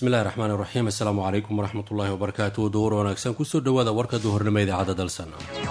bismillahi raxmaan iraxiim assalaamu calaykum waraxmatullaahi wabarakaatu duhur wanaagsan kusoo dhowaada warka duhurnimo idaacadda dalsan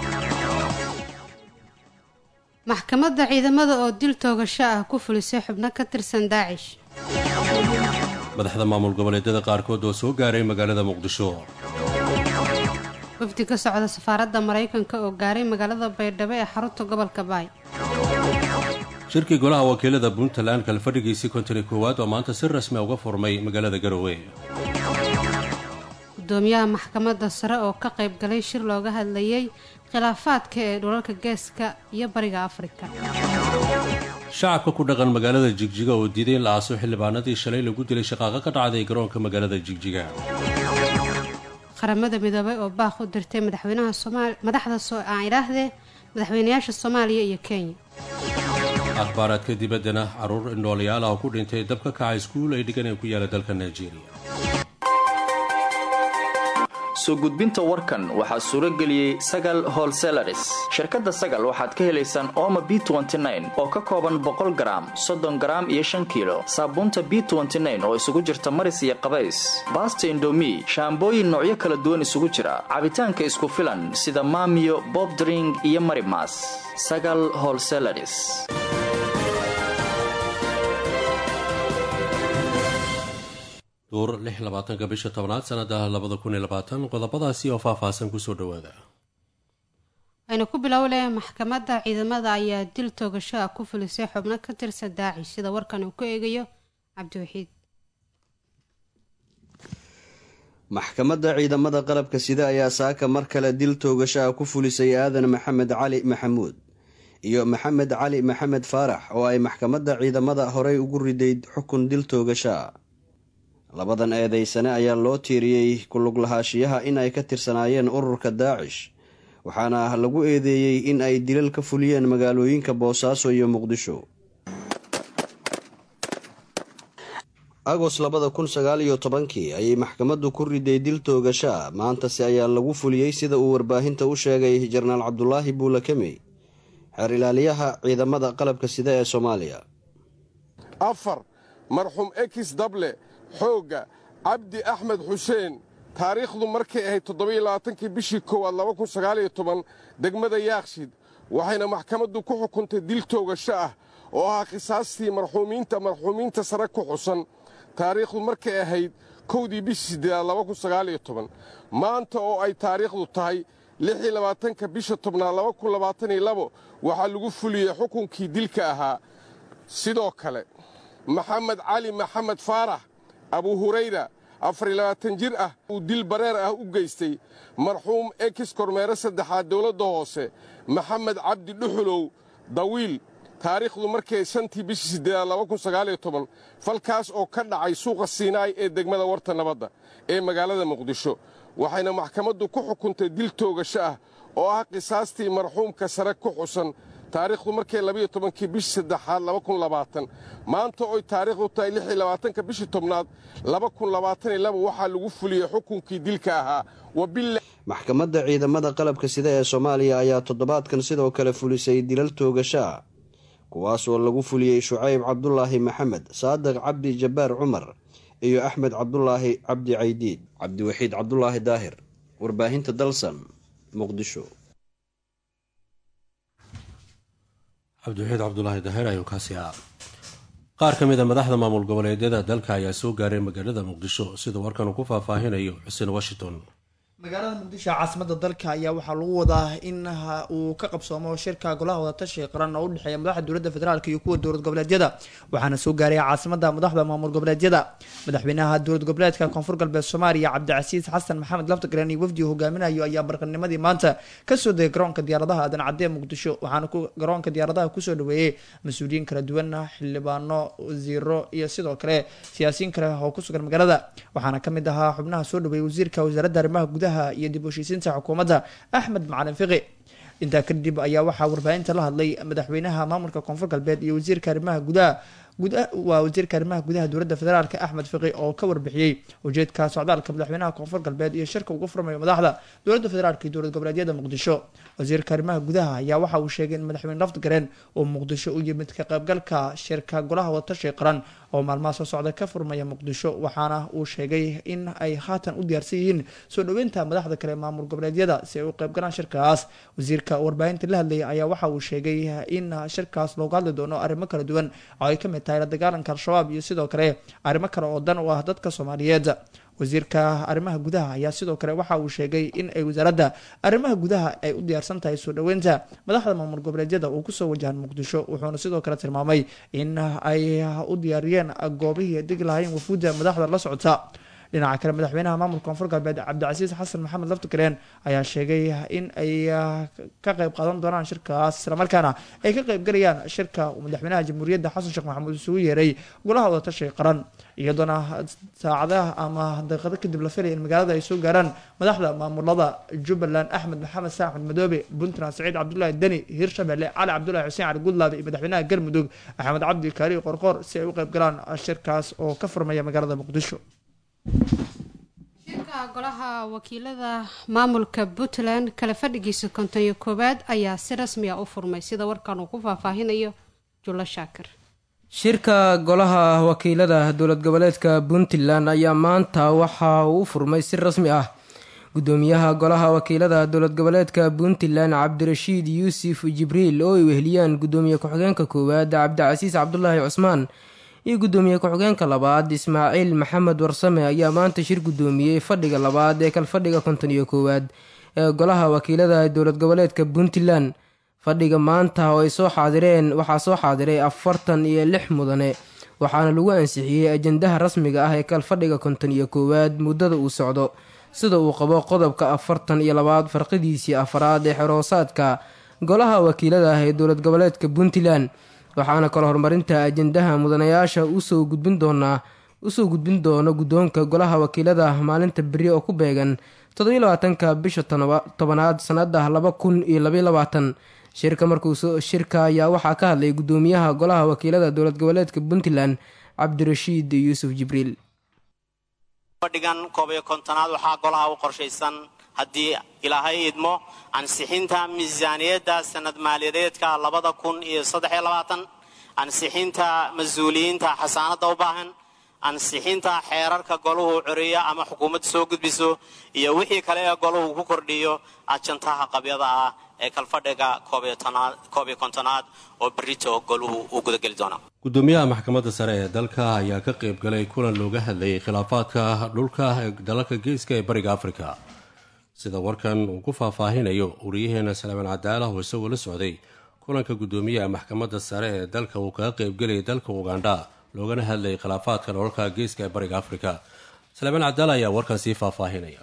maxkamadda ciidamada oo dil toogasho ah ku fulisay xubno ka tirsan daacish madaxda maamul goboleedyada qaarkood oo soo gaaray magaalada muqdisho wafdi ka socda safaaradda maraykanka oo gaaray magaalada baydhabo ee xarunta gobolka baay shirkii golaha wakiilada puntland kalfadhigiisii kontoni koowaad oo maanta si rasmi uga furmay magaalada garowe gudoomiyaha maxkamadda sare oo ka qayb galay shir looga hadlayay khilaafaadka ee dhulalka geeska iyo bariga afrika shacabka ku dhaqan magaalada jigjiga oo diiday in la aaso xildhibaanadii shalay lagu dilay shaqaaqo ka dhacday garoonka magaalada jigjiga qaramada midoobay oo baaq u dirtay madaxweynaha somaal madaxda aan idhaahdee madaxweynayaasha soomaaliya iyo kenya akhbaaraadka dibaddana caruur indhoolayaal ah oo ku dhintay dab ka kaca iskuul ay dhiganeen ku yaala dalka nigeria soo gudbinta warkan waxaa suuro geliyey sagal holselaris shirkadda sagal waxaad ka helaysaan ooma b oo ka kooban boqol garaam soddon garaam iyo shan kiilo saabuunta b oo isugu jirta maris iyo qabays baasta indomi shaambooyin noocyo kala duwan isugu jira cabitaanka isku filan sida maamiyo bobdring iyo marimas sagal holselaris duur lix labaatanka bisha tobnaad sanada labada kun iyo labaatan qodobadaasi oo faahfaahsan kusoo dhawaada aynu ku bilowle maxkamadda ciidamada ayaa dil toogasho ah ku fulisay xubno ka tirsan daacish sida warkan uu ku eegayo cabdiwaxiid maxkamadda ciidamada qalabka sida ayaa saaka mar kale dil toogasho ah ku fulisay aadan maxamed cali maxamuud iyo maxamed cali maxamed faarax oo ay maxkamadda ciidamada horey ugu riday xukun dil toogasho ah labadan eedeysane ayaa loo tiiriyey kulug lahaashiyaha in ay ka tirsanaayeen ururka daacish waxaana lagu eedeeyey in ay dilal ka fuliyeen magaalooyinka boosaaso iyo muqdisho agos labada kun sagaal iyo tobankii ayay maxkamaddu ku riday dil toogasho ah maantase ayaa lagu fuliyey sida uu warbaahinta u sheegay jenaraal cabdulaahi buulakemey xeer ilaaliyaha ciidamada qalabka sida ee soomaaliya afar marxuum ekis dable xoogga cabdi axmed xuseen taariikhdu markay ahayd toddobailabaatankii bishii koowaad laba kun sagaaliyo toban degmada yaakshid waxayna maxkamaddu ku xukuntay dil toogasho ah oo ahaa khisaastii marxuumiinta marxuumiinta sare ku xusan taariikhdu markay ahayd kowdii bishii siddeedaad laba kun sagaaliyo toban maanta oo ay taariikhdu tahay lixii labaatanka bisha tobnaad laba kun labaataniyo labo waxaa lagu fuliyey xukunkii dilka ahaa sidoo kale maxamed cali maxamed faarax abu hurayra afariy labaatan jir ah uu dil bareer ah u geystay marxuum ekis kormeere saddexaad dowladda hoose maxamed cabdi dhuxulow dawiil taariikhdu markay shantii bishii siddeedaad laba kun sagaaliyo toban falkaas oo ka dhacay suuqa siinaay ee degmada warta nabadda ee magaalada muqdisho waxayna maxkamaddu ku xukuntay dil toogasho ah oo ah qisaastii marxuumka sare ku xusan taariikhdu markay labayo tobankii bishii saddexaad laba kun labaatan maanta oy taariikhdu tahay lixii labaatanka bishii tobnaad laba kun labaataniyo laba waxaa lagu fuliyey xukunkii dilka ahaa maxkamadda ciidamada qalabka sida ee soomaaliya ayaa toddobaadkan sidoo kale fulisay dilal toogasho ah kuwaas oo lagu fuliyey shucayb cabdulaahi maxamed saadiq cabdi jabbaar cumar iyo axmed cabdulaahi cabdi caydiid cabdiwaxiid cabdulaahi daahir warbaahinta dalsan muqdisho cabdiwaxiid cabdulaahi daahir ayuu kaasi ah qaar ka mid a madaxda maamul goboleedyada dalka ayaa soo gaaray magaalada muqdisho sida warkan uu ku faahfaahinayo xuseen washington magaalada muqdisho caasimada dalka ayaa waxaa lagu wadaa in uu ka qabsoomo shirka golaha wadatashiga qaran oo udhexeeya madaxda dowladda federaalk iyo kuwa dowlad goboleedyada waxaana soo gaaray caasimada madaxda maamul goboleedyada madaxweynaha dowlad goboleedka koonfur galbeed soomaaliya cabdicasiis xasan maxamed laftagreen iyo wafdiga hogaaminayo ayaa barqanimadii maanta kasoo degay garoonka diyaaradaha aadan cadee muqdisho waxaana garoonka diyaaradaha kusoo dhaweeyey mas-uuliyiin kala duwan xildhibaano wasiiro iyo sidoo kale siyaasiyiin kale oo kusugan magaalada waxaana kamid ahaa xubnaha soo dhaweeyey wasiirka wasaaradda arrimaha gudaha iyo dib u heshiisiinta xukuumadda axmed macalin fiqi intaa kadib ayaa waxaa warbaahinta la hadlay madaxweynaha maamulka koonfur galbeed iyo wasiirka arrimaha gudaha waa wasiirka arrimaha gudaha dowladda federaalk axmed fiqi oo ka warbixiyey ujeedka socdaalka madaxweynaha koonfur galbeed iyo shirka ugu furmayo madaxda dowladda federaalk iyo dowlad goboleedyada muqdisho wasiirka arrimaha gudaha ayaa waxa uu sheegay in madaxweyne lafdgareen uu muqdisho u yimid ka qaybgalka shirka golaha watashi qaran oo maalmaha soo socda ka furmaya muqdisho waxaana uu sheegay in ay haatan u diyaarsan yihiin soo dhoweynta madaxda kale maamul goboleedyada si ay u qaybgalaan shirkaas wasiirka warbaahinta la hadlayay ayaa waxa uu sheegay in shirkaas looga hadli doono arrimo kala duwan oo ay kamid tahay la dagaalanka al-shabaab iyo sidoo kale arrimo kale oo dan u ah dadka soomaaliyeed wasiirka arrimaha gudaha ayaa sidoo kale waxa uu sheegay in ay wasaaradda arrimaha gudaha ay u diyaarsan tahay soo dhoweynta madaxda maamul goboleedyada uu kusoo wajahan muqdisho wuxuuna sidoo kale tilmaamay in ay u diyaariyeen goobihii degi lahayn wafuudda madaxda la socota dhinaca kale madaxweynaha maamulka koonfur galbeed cabdicasiis xasan maxamed laftigareen ayaa sheegay in ay ka qayb qaadan doonaan shirkaas islamarkaana ay ka qaybgalayaan shirka madaxweynaha jamhuuriyadda xasan sheekh maxamuud isugu yeeray golaha wadatashay qaran iyadoona saacadaha ama daqiiqado kadib la filaya in magaalada ay soo gaaraan madaxda maamulada jubbaland axmed maxamed saa axmed madoobe puntland saciid cabdulaahi deni hirshabelle cali cabdulahi xuseen cali gudlaabe iyo madaxweynaha galmudug axmed cabdi kaari qorqoor si ay u qayb galaan shirkaas oo ka furmaya magaalada muqdisho shirka golaha wakiilada maamulka puntland kala fadhigiisa konton iyo koowaad ayaa si rasmiya u furmay sida warkan uu ku faahfaahinayo jullo shaakir shirka golaha wakiilada dowlad goboleedka puntland ayaa maanta waxa uu u furmay si rasmi ah gudoomiyaha golaha wakiilada dowlad goboleedka puntland cabdirashiid yuusuf jibriil oo ay weheliyaan gudoomiye ku-xigeenka koowaad cabdicasiis cabdulaahi cusmaan iyo gudoomiye ku-xigeenka labaad ismaaciil maxamed warsame ayaa maanta shir gudoomiyey fadhiga labaad ee kalfadhiga konton iyo koowaad ee golaha wakiilada dowlad goboleedka puntland fadhiga maanta oo ay soo xaadireen waxaa soo xaadiray afartan iyo lix mudane waxaana lagu ansixiyey ajendaha rasmiga ah ee kalfadhiga konton iyo koowaad muddada uu socdo sida uu qabo qodobka afartan iyo labaad farqidiisii afaraad ee xeroosaadka golaha wakiilada ah ee dowlad goboleedka puntland waxaana kale horumarinta ajendaha mudanayaasha usoo gudbin doonaa usoo gudbin doono guddoonka golaha wakiilada maalinta beri oo ku beegan toddobiyo labaatanka bisha tobanaad sanada laba kun iyo labaiyo labaatan shirka markuu shirka ayaa waxaa ka hadlay gudoomiyaha golaha wakiilada dowlad goboleedka puntland cabdirashiid yuusuf jibriil fadhigan koob iyo kontonaad waxaa golaha u qorshaysan haddii ilaahay idmo ansixinta miisaaniyadda sanad maaliyadeedka labada kun iyo saddexiyo labaatan ansixinta mas-uuliyiinta xasaanadda u baahan ansixinta xeerarka golahu coriya ama xukuumadda soo gudbiso iyo wixii kale ee golahu ku kordhiyo ajantaha qabyada ah ee kalfadhiga koob iyo kontonaad oo berito golahu uu gudageli doona gudoomiyaha maxkamadda sare ee dalka ayaa ka qayb galay kulan looga hadlayay khilaafaadka dhulka ee dalalka geeska ee bariga afrika sida warkan uu ku faahfaahinayo wariyaheena salaamaan cadaala oo isagoo la socday kulanka gudoomiyaha maxkamadda sare ee dalka uu kaga qaybgelayay dalka ugandha loogana hadlayay khilaafaadka dholalka geeska ee bariga afrika salaamaan cadaala ayaa warkan sii faahfaahinaya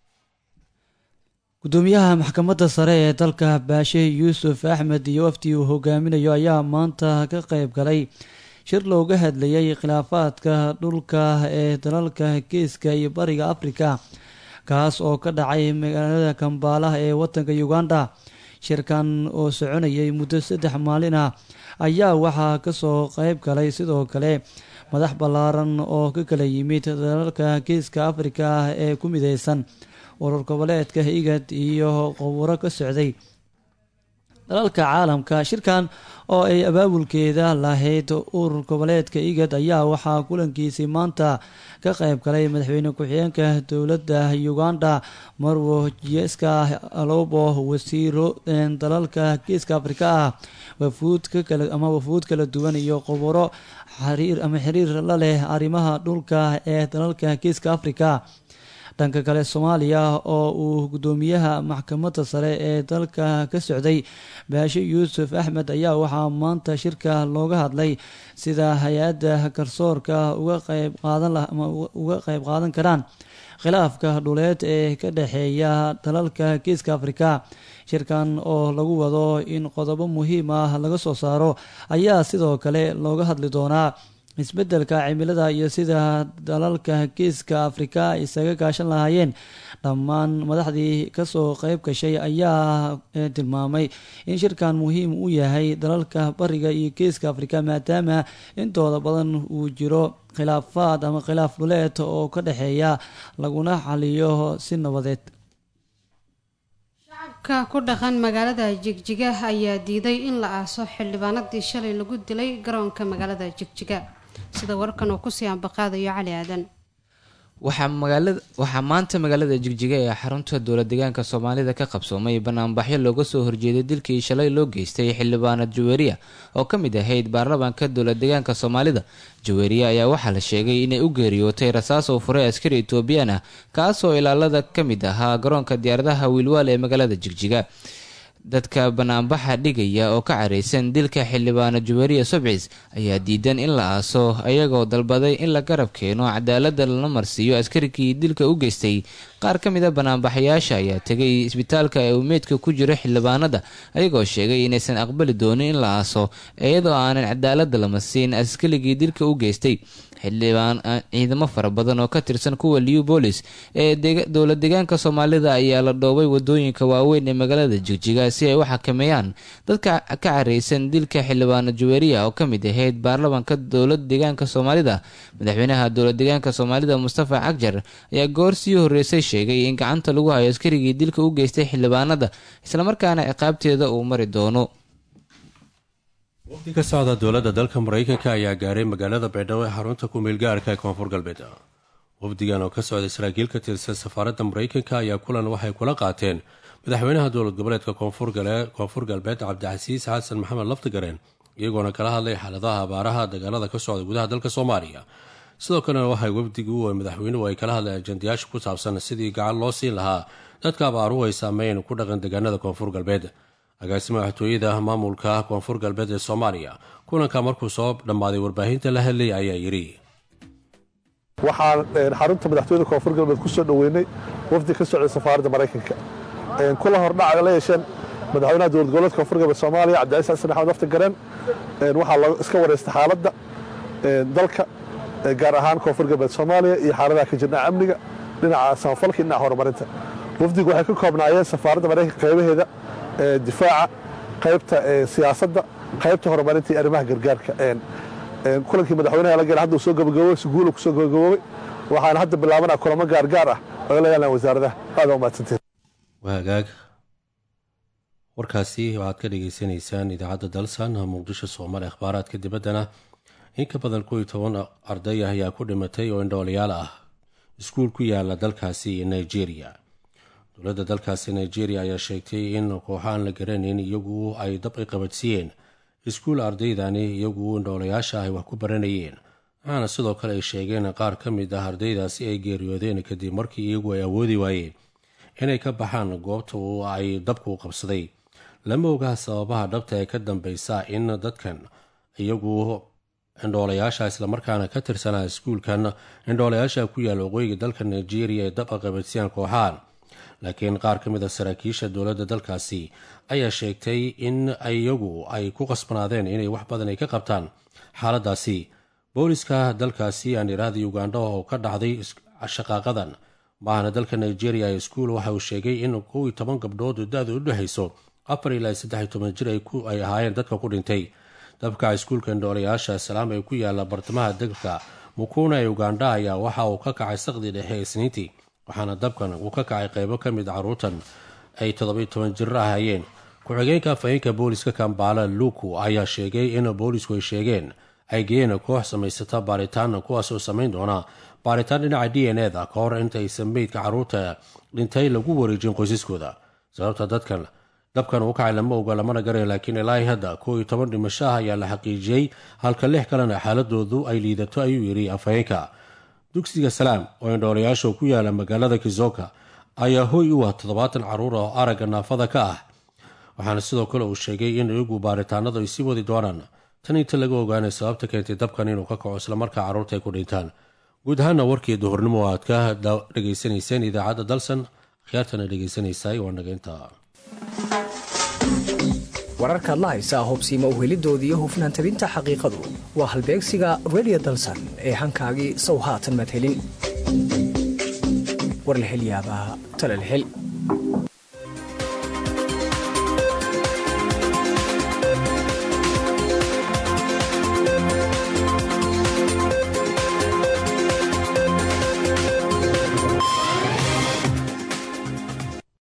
gudoomiyaha maxkamadda sare ee dalka baashe yuusuf axmed iyo wafdi uu hogaaminayo ayaa maanta ka qayb galay shir looga hadlayay khilaafaadka dhulka ee dalalka geeska iyo bariga afrika kaas oo ka dhacay magaalada kambaala ee wadanka uganda shirkan oo soconayay muddo saddex maalin ah ayaa waxaa kasoo qeyb galay sidoo kale madax ballaaran oo ka kala yimid dalalka geeska afrika ah ee ku mideysan urur goboleedka igad iyo qowuro ka socday dalalka caalamka shirkan oo ay abaabulkeeda lahayd urur goboleedka igad ayaa waxaa kulankiisii maanta ka qayb galay madaxweyne ku-xigeenka dowladda uganda marwo jeska alobo wasiiro dalalka geeska afrika ah wafuud kakala ama wafuud kala duwan iyo qoboro xiriir ama xiriir la leh arrimaha dhulka ee dalalka geeska afrika dhanka kale soomaaliya oo uu gudoomiyaha maxkamadda sare ee dalka ka socday baashe yuusuf axmed ayaa waxaa maanta shirka looga hadlay sida hay-adda garsoorka uga qeyb qaadan ama uga qeyb qaadan karaan khilaafka dhuleed ee ka dhexeeya dalalka geeska afrika shirkan oo lagu wado in qodobo muhiim ah laga soo saaro ayaa sidoo kale looga hadli doonaa isbeddelka cimilada iyo sida dalalka geeska afrika isaga gaashan lahaayeen dhammaan madaxdii kasoo qeyb gashay ayaa tilmaamay in shirkan muhiim u yahay dalalka bariga iyo geeska afrika maadaama intooda badan uu jiro khilaafaad ama khilaaf dhuleed oo ka dhexeeya laguna xaliyo si nabadeed shacabka ku dhaqan magaalada jigjiga ayaa diiday in la aaso xildhibaanadii shalay lagu dilay garoonka magaalada jigjiga sida warkan uu kusii ambaqaadayo cali aadan waxaa maanta magaalada jigjiga ee xarunta dowla deegaanka soomaalida ka qabsoomay banaanbaxyo looga soo horjeeday dilkii shalay loo geystay xildhibaanad jaweeriya oo ka mid ahayd baarlamaanka dowla deegaanka soomaalida jaweeriya ayaa waxaa la sheegay inay u geeriyootay rasaas oo furay askari etoobiyaan ah kaasoo ilaalada ka mid ahaa garoonka diyaaradaha wiilwaal ee magaalada jigjiga dadka banaanbaxa dhigaya oo ka caraysan dilka xildhibaano juweriya sobcis ayaa diidan in la aaso ayagoo dalbaday in la garab keeno cadaalada lala marsiiyo askarigii dilka u geystay qaar ka mid a banaanbaxayaasha ayaa tegay isbitaalka ee uu meydka ku jiro xildhibaanada ayagoo sheegay inaysan aqbali doonin in la aaso iyadoo aanan cadaalada la marsiin askarigii dilka u geystay xildhibaan ciidamo fara badan oo ka tirsan kuwa liubolis ee dowla deegaanka soomaalida ayaa la dhoobay wadooyinka waaweyn ee magaalada jigjiga si ay u xakameeyaan dadka ka caraysan dilka xildhibaano juweriya oo ka mid ahayd baarlamaanka dowlada deegaanka soomaalida madaxweynaha dowla deegaanka soomaalida mustafa cagjar ayaa goor sii horeysay sheegay in gacanta lagu hayo askarigii dilka u geystay xildhibaanada islamarkaana ciqaabteeda uu mari doono wafdi ka socda dowladda dalka maraykanka ayaa gaaray magaalada baydhabo ee xarunta ku-meel gaarka ee koonfur galbeed wafdigan oo ka socday saraakiil ka tirsan safaaradda maraykanka ayaa kulan waxay kula qaateen madaxweynaha dowlad goboleedka koonfur galbeed cabdicasiis xasan maxamed laftigareen iyagoona kala hadlay xaaladaha abaaraha dagaalada ka socda gudaha dalka soomaaliya sidoo kalena waxay wafdigu madaxweynuhu ay kala hadleen ajandayaasha ku saabsan sidii gacan loo siin lahaa dadka abaaruhu ay saameyn ku dhaqan deegaanada koonfur galbeed agaasima madaxtooyada maamulka koonfur galbeed ee soomaaliya kulanka markuu soo dhammaaday warbaahinta la hadlayay ayaa yidhi waxaan xarunta madaxtooyada koonfur galbeed ku soo dhoweynay wafdi ka socday safaaradda maraykanka kula hordhaca la yeesheen madaxweynaha dowlad goboleedka koonfur galbeed soomaaliya cabdicaiis xasan axmed lafti gareen waxaa la iska wareystay xaaladda dalka gaar ahaan koonfur galbeed soomaaliya iyo xaaladaha ka jirna amniga dhinaca samafalka iyo dhinaca horumarinta wafdigu waxay ka koobnaayeen safaaradda maraykanka qaybaheeda difaaca qaybta siyaasadda qaybta horumarinta iyo arrimaha gargaarka kulankii madaxweynaha la gala hadda uu soo gabagaboobay si guula kusoo gabagaboobay waxaana hadda bilaabanaa kulamo gaargaar ah oo la yeelaan wasaaradaha aada umahadsantiin waagaag warkaasi waxaad ka dhagaysanaysaan idaacadda dalsan muqdisho soomaali akhbaaraadka dibaddana in ka badan kow iyo toban arday ah ayaa ku dhimatay oo indhoolayaal ah iskuul ku yaala dalkaasi nigeria dowladda dalkaasi nigeria ayaa sheegtay in kooxo aan la garanayn iyagu ay dab i qabadsiiyeen iskuul ardaydani iyagu indhoolayaasha ay wax ku baranayeen waxaana sidoo kale ay sheegeen qaar ka mid ah ardaydaasi ay geeriyoodeen kadib markii iyagu ay awoodi waayeen inay ka baxaan goobta ay dabku qabsaday lama ogaa sababaha dhabta ee ka dambeysa in dadkan iyagu indhoolayaasha islamarkaana ka tirsanaa iskuulkan indhoolayaasha ku yaala waqooyiga dalka nigeria ee dab a qabadsiyaan kooxahan laakiin qaar ka mid a saraakiisha dowladda dalkaasi ayaa sheegtay in iyagu ay ku qasbanaadeen inay wax badan ay ka qabtaan xaaladaasi booliska dalkaasi aan iraahda ugandha oo ka dhacday shaqaaqadan maahana dalka nigeria ee iskuul waxa uu sheegay in kow iyo toban gabdhood da-da u dhexayso afar ilaa saddex iyo toban jir ay ahaayeen dadka ku dhintay dabka iskuulka indhoolayaasha salaam ee ku yaala bartamaha dalka mukuna ee ugandha ayaa waxa uu ka kacay saqdii dhexe ee isniintii waxaana dabkan uu ka kacay qaybo ka mid caruurtan ay toddobiyo toban jir ahaayeen ku-xigeenka afhayeenka booliska kambaala luku ayaa sheegay in boolisku ay sheegeen ay geeyeen koox samaysata baaritaan kuwaasoo samayn doona baaritaan dhinaca d n eda ka hor intaysan meydka caruurta dhintay lagu wareejin qoysaskooda sababta dadkan dabkan uu kacay lama oga lamana garay laakiin ilaahi hadda kow iyo toban dhimasho ah ayaa la xaqiijiyey halka lix kalena xaaladoodu ay liidato ayuu yidhi afhayeenka dugsiga salaam oo indhoolayaasha ku yaala magaalada kizoka ayaa hoy u ah toddobaatan caruur oo aragga naafada ka ah waxaana sidoo kale uu sheegay in iyagu baaritaanadu ay sii wadi doonaan tan inta laga ogaanay sababta keentay dabkan inuu ka kaco islamarkaa carruurta ay ku dhintaan guud ahaana warkii duhurnimo aad ka dhegaysanayseen idaacadda dalsan akhyaartana dhegaysanaysaay waa naga intaa wararkaad la haysaa hobsiima uhelidooda iyo hufnaan tabinta xaqiiqadu waa halbeegsiga redio dalsan ee hankaagii sow haatan madhelin war la hel yaabaa tala la hel